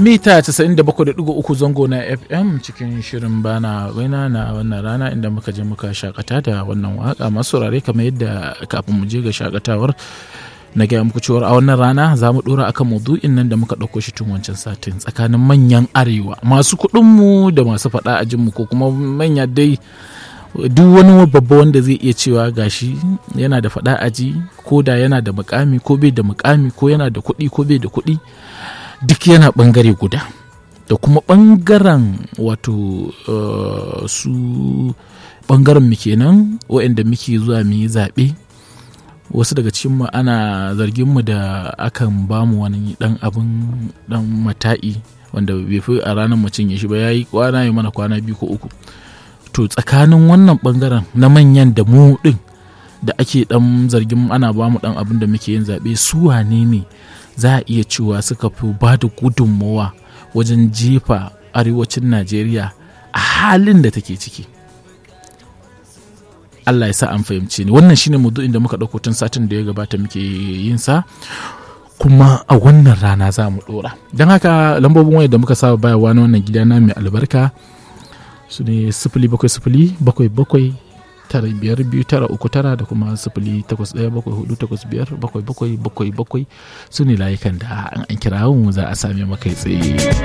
mita 97.3 zango na fm cikin shirin bana waina na wannan rana inda muka je muka shakata da wannan waka masu rare kamar yadda kafin mu je ga shakatawar na gaya muku cewar a wannan rana za mu dora akan maudu'in nan da muka ɗauko shi tun wancan satin tsakanin manyan arewa masu kuɗinmu da masu faɗa a jinmu ko kuma manya dai duk wani babba wanda zai iya cewa gashi yana da faɗa aji ko da yana da mukami ko bai da mukami ko yana da kuɗi ko bai da kuɗi duk yana ɓangare guda da kuma ɓangaren wato uh, su ɓangaren mu kenan waɗanda muke zuwa mu yi zaɓe wasu daga cikinmu ana zargin mu da akan bamu wani ɗan abin ɗan mata'i wanda bai fi a ranar mu cinye shi ba ya yi kwana yi mana kwana biyu ko uku to tsakanin wannan ɓangaren na manyan da mu ɗin da ake ɗan zargin ana bamu ɗan abin da muke yin zaɓe su wane ne za a iya cewa suka fi ba da gudunmawa wajen jefa arewacin najeriya a halin da take ciki allah ya sa an fahimci ni wannan shine mudu'in da muka ɗauko tun satin da ya gabata muke yin sa kuma a wannan rana za mu ɗora don haka lambobin waya da muka saba bayarwa na wannan gida na mai albarka su ne sifili bakwai sifili bakwai bakwai tara biyar biyu tara uku tara da kuma sifili takwas ɗaya bakwai hudu takwas biyar bakwai bakwai bakwai bakwai su ne layukan da an kira mu za a same maka tsaye